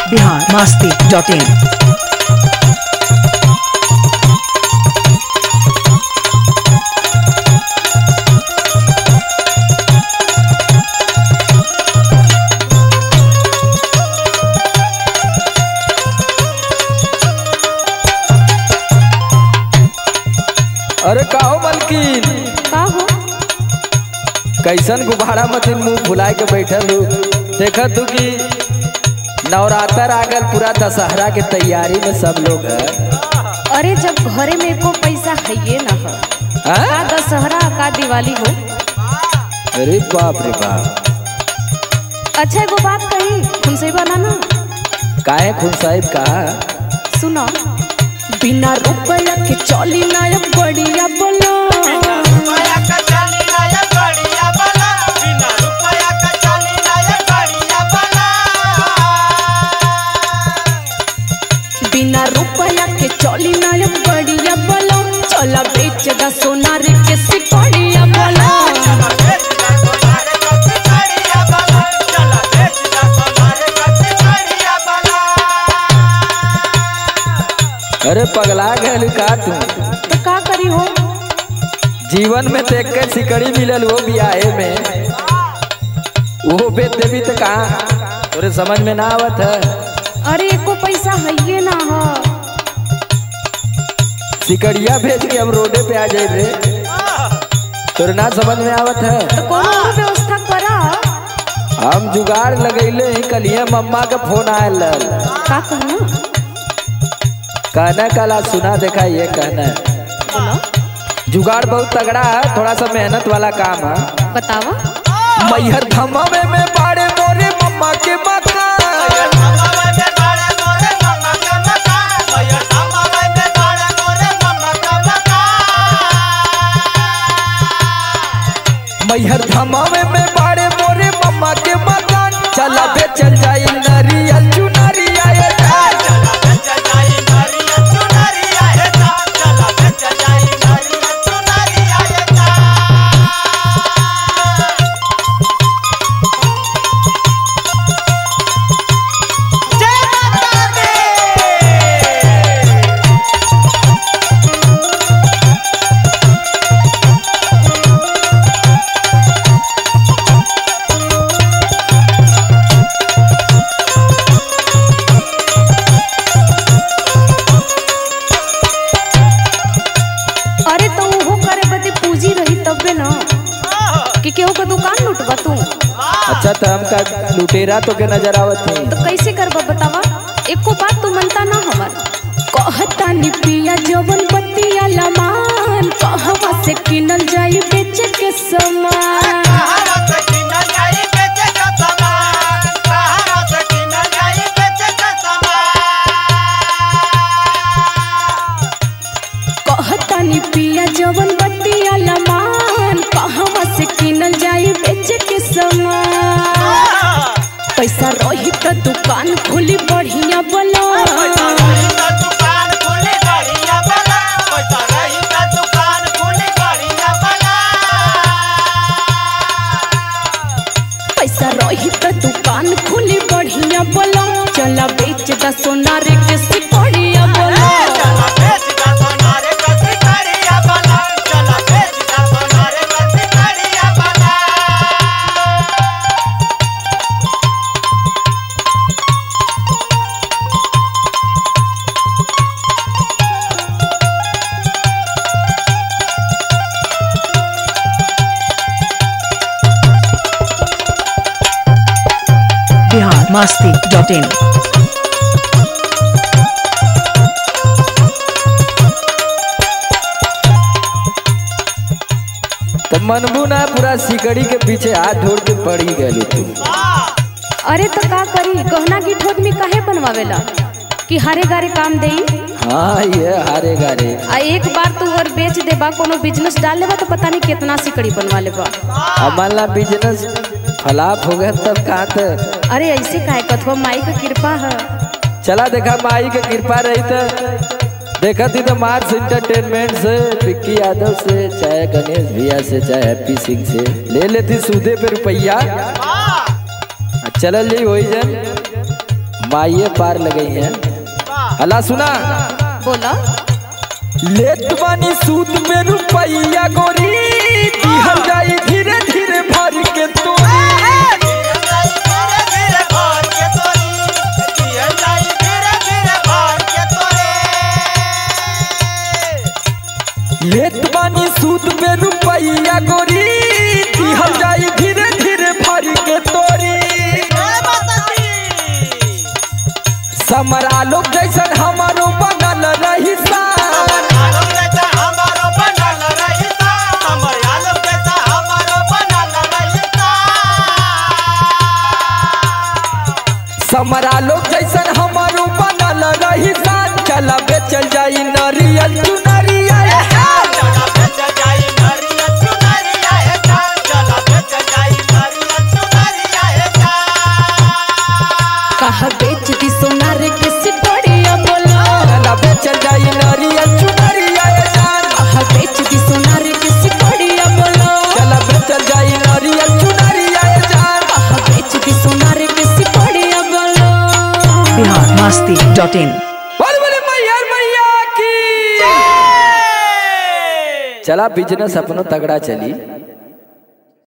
Bihar Masti dot in अरे काहो मलकिन का हो कैसन गुब्बारा मतीन मुंह फुलाए के बैठल हूँ देखा तू कि नवरात्र आ गल पूरा दशहरा के तैयारी में सब लोग है अरे जब घरे में एको पैसा है ना हो का हैं? दशहरा का दिवाली हो अरे बाप रे बाप अच्छा एगो बात कही तुमसे बना ना काहे खून साहिब कहा सुनो बिना रुपया के चली ना अब बढ़िया बोलो रुपया का चाली लाया बढ़िया बला बिना रुपया का चाली लाया बढ़िया बला बिना रुपया के चली ना अब बढ़िया बोलो चला बेच दा सोनार के सिकड़िया बोलो चला बेच दा सोनारे कथी बढ़िया बला चला बेच दा सोनारे कथी बढ़िया बला अरे पगला गए का तू तो का करी हो जीवन में देख के सिकड़ी मिलल वो बियाहे में वो बेच देवी तो कहा तोरे समझ में ना आवत है अरे एको पैसा है ना हो सिकड़िया भेज के हम रोडे पे आ जाए रे तोरे ना समझ में आवत है तो कोनो और व्यवस्था करा हम जुगाड़ लगैले ही कलिया मम्मा का फोन आयल रहल। का कहना कहना कला सुना देखा ये कहना है बोलो जुगाड़ बहुत तगड़ा है थोड़ा सा मेहनत वाला काम है बतावा मैहर धमावे में बाड़े मोरे मम्मा के मकान समावे में बाड़े मोरे मम्मा का मकान भैया समावे में बाड़े मोरे मम्मा का मकान मैहर धमावे में बाड़े मोरे मम्मा के मकान चला बे चल जाई नरियल चुनरिया ये जान। चला बेच जाई नारियल चुनरिया हे जा चला बेच जाई नारियल चुनरिया हे जा जय माता दी अरे तो वो करे बदे पूंजी रही तबे ना कि केहू का दुकान लूटबा तू अच्छा तो हमका लुटेरा तो के नजर आवत है तो कैसे करबा बतावा एको बात तू मनता ना हमर कहता नि पिया जवन बतिया लमान कहवा से किनल जाई बेच के सामान कहां से किना जाई बेचे का सामान कहां से किना जाई बेचे का सामान कहता नि पिया जवन बतिया लमान कहवा से किनल जाई बेच के सामान पैसा रही तो दुकान खुली बढ़िया बोलो पैसा रही का दुकान खुली बढ़िया बला पैसा रही का दुकान खुली बढ़िया बला पैसा रही तो दुकान खुली बढ़िया बोलो चला बेच दा सोनार के सिकड़िया बोलो चला बेच का सोनारे कथी करिया बला चला बेच का सोनारे कथी करिया बला बिहार मस्ती डॉट इन तो मनबू ना पूरा सिकड़ी के पीछे हाथ ढोड़ के पड़ी गए तू अरे तो का करी गहना की ठोक में काहे बनवावेला कि हरे गारे काम देई हाँ ये हारे गारे आ एक बार तू अगर बेच देबा कोनो बिजनेस डाल लेबा तो पता नहीं कितना सिकड़ी बनवा लेबा हमारा बिजनेस फलाप हो गया तब कहाँ थे अरे ऐसे काहे कथवा माई का कृपा है चला देखा माई के कृपा रही तो देखा थी तो मार्स इंटरटेनमेंट से विक्की यादव से चाहे गणेश भैया से चाहे हैप्पी सिंह से ले लेती सूदे पे रुपया चलल जी वही जन माइये पार लगई है अल्लाह सुना बोला लेत बानी सूद में रुपैया गोरी दिहल जाई धीरे धीरे भर के तोरी धीरे धीरे भर के तोरी दिया जाई धीरे धीरे भर के तोरे लेत बानी सूद में रुपैया गोरी दिहल जाई धीरे धीरे भर के तोरी जय माता दी समरा लोग जैसन हमारो बनल रही सान आलोक जैसा हमारो बनल रहिता हमर आलोक जैसा हमारो बनल रहिता समरा लोग जैसन हमारो बनल रही सान चला बेचल जाई नरियल चुनरिया चला बेच जाई नरिया चुनरिया हे जान चला बेच जाई नरिया चुनरिया हे जान कहा बेच दी सोनार के सिकड़िया बोला चला बेचल जाई नरियल चुनरिया जान कहा बेच दी सोनार के सिकड़िया बोला चला बेचल जाई नरियल चुनरिया जान कहा बेच दी सोनार के सिकड़िया बोला बिहार मस्ती डॉट इन बोल बोले मैया मैया की चला बिजनेस अपनो तगड़ा चली